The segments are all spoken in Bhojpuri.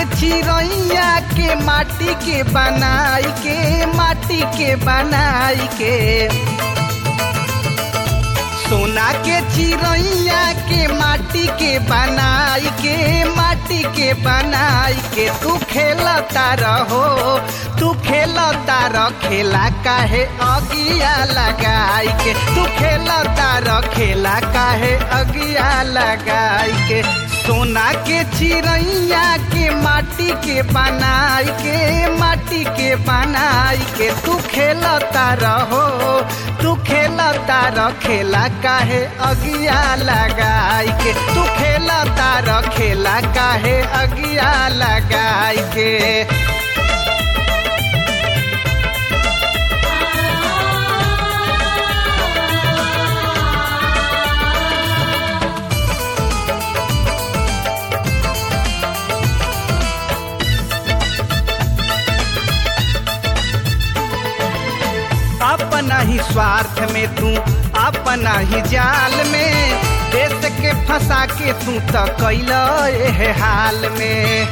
चिड़ैया के माटी के बनाई के माटी के बनाई के सोना के चिड़ैया के माटी के बनाई के माटी के बनाई के तू खेलता रहो तू खेलता रह खेला काहे अगिया लगाई के तू खेलता रह खेला काहे अगिया लगाई के सोना के चिड़ैया के माटी के बनाई के माटी के बनाई के तू खेलता रहो तू खेलता रह खेला काहे अगिया लगाई के तू खेलता रह खेला काहे अगिया लगाई के अपना ही स्वार्थ में तू अपना ही जाल में देश के फंसा के तू तो कैल हाल में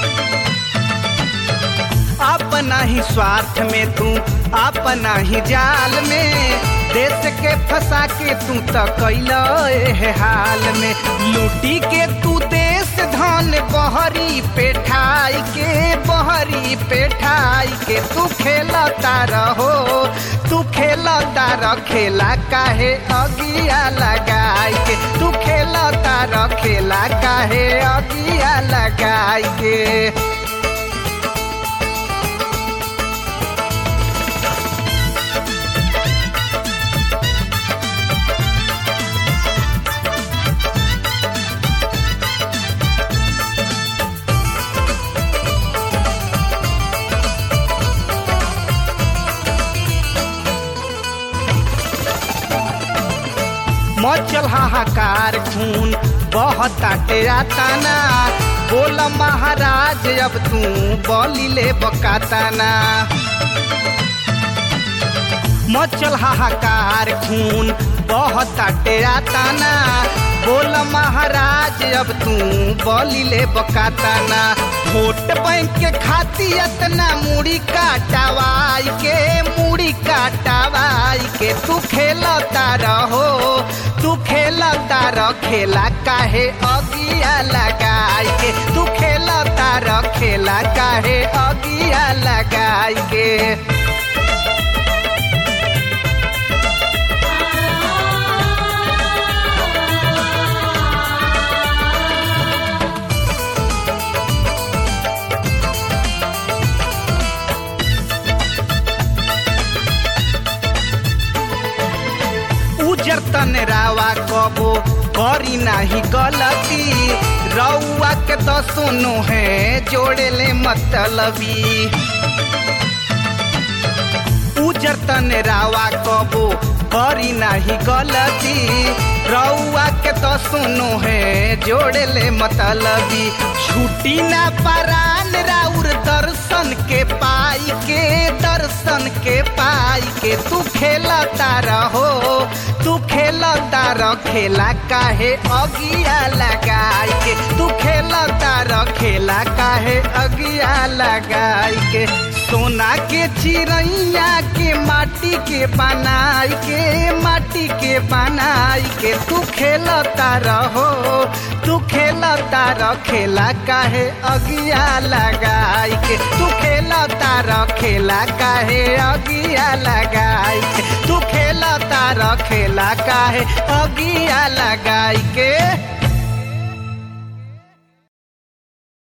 अपना ही स्वार्थ में तू अपना ही जाल में देश के फंसा के तू तो कैल हाल में लूटी के तू देश धन बहरी पेठाई के बहरी पेठाई के तू खेलता रहो तू खेलता रह खेला काहे अगिया लगाई के तू खेलता रह खेला काहे अगिया लगाई के मचल हाहाकार खून बहताटे आताना बोल महाराज अब तू बलिले बकाताना मचल हाहाकार खून बहताटे आताना बोल महाराज अब तू बलिले बकाताना वोट बैंक के खाती इतना मुड़ी काटावाई के मुड़ी काटावाई के तू खेलता रहो तू खेलता रह खेला काहे अगिया लगाई के तू खेलता रह खेला काहे अगिया लगाई के उजर तन रावा कबो करी नाही गलती रउआ के तो सुनो है जोड़े ले मतलबी उजर तन रावा कबो करी नाही गलती रउआ के तो सुनो है जोड़े ले मतलबी छुट्टी ना परान राउर दर्शन के पाई के दर्शन के पाई के तू खेलता रहो तू खेलता रह खेला काहे अगिया लगाई के तू खेलता रह खेला काहे अगिया लगाई के सोना के चिड़ैया के माटी के बनाई के माटी के बनाई के तू खेलता रहो तू खेलता रह खेला काहे अगिया लगाई के तू खेलता रह खेला काहे अगिया लगाई के तू खेलता रह खेला काहे अगिया लगाई के